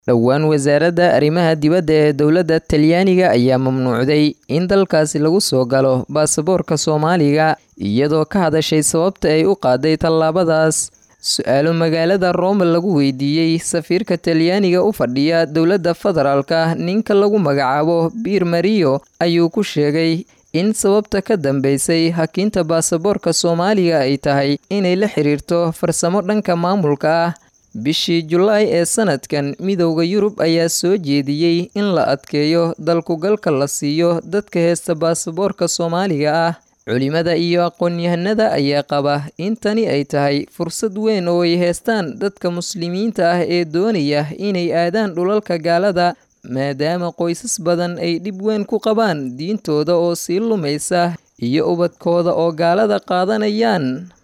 dhowaan wasaaradda arrimaha dibadda ee dowladda talyaaniga ayaa mamnuucday in dalkaasi lagu soo galo baasaboorka soomaaliga iyadoo ka hadashay sababta ay u qaaday tallaabadaas su-aalo magaalada rome lagu weydiiyey safiirka talyaaniga u fadhiya dowladda federaalka ninka lagu magacaabo biir mariyo ayuu ku sheegay in sababta ka dambeysay hakiinta baasaboorka soomaaliga ay tahay inay la xiriirto farsamo dhanka maamulka ah bishii julaay ee sanadkan midowda yurub ayaa soo jeediyey in la adkeeyo dalkugalka la siiyo dadka heesta baasaboorka soomaaliga ah culimada iyo aqoon-yahanada ayaa qaba in tani ay tahay fursad weyn oo ay heestaan dadka muslimiinta ah ee doonaya inay aadaan dhulalka gaalada maadaama qoysas badan ay dhib weyn ku qabaan diintooda oo sii lumaysa iyo ubadkooda oo gaalada qaadanayaan